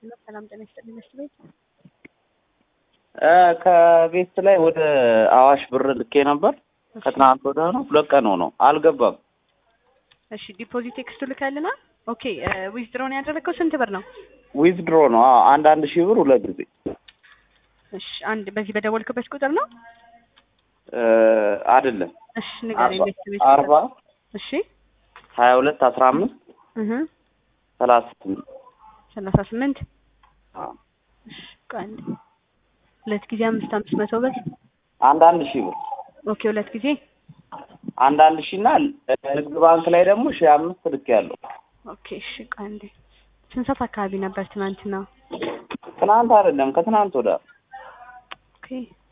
ሄሎ ሰላም ጤና ይስጥልኝ መስት ቤት ከቤት ላይ ወደ አዋሽ ብር ልኬ ነበር። ከትናንት ወደ ነው ሁለት ቀን ሆነው አልገባም። እሺ ዲፖዚት ቴክስቱ ልካልና ኦኬ ዊዝድሮ ነው ያደረገው ስንት ብር ነው ዊዝድሮ ነው አዎ፣ አንድ አንድ ሺህ ብር ሁለት ጊዜ እሺ አንድ በዚህ በደወልክበት ቁጥር ነው እ አይደለም እሺ ንገረኝ መስት ቤት አርባ እሺ ሀያ ሁለት አስራ አምስት እህ ሰላሳ ስምንት ሰላሳ ስምንት አዎ። እሺ ቆይ አንዴ ሁለት ጊዜ አምስት አምስት መቶ ብር አንድ አንድ ሺህ ብር ኦኬ ሁለት ጊዜ አንድ አንድ ሺህ እና ንግድ ባንክ ላይ ደግሞ ሺህ አምስት ልክ ያለው ኦኬ እሺ ቆይ አንዴ ስንት ሰዓት አካባቢ ነበር ትናንትና ትናንት አይደለም ከትናንት ወደ ኦኬ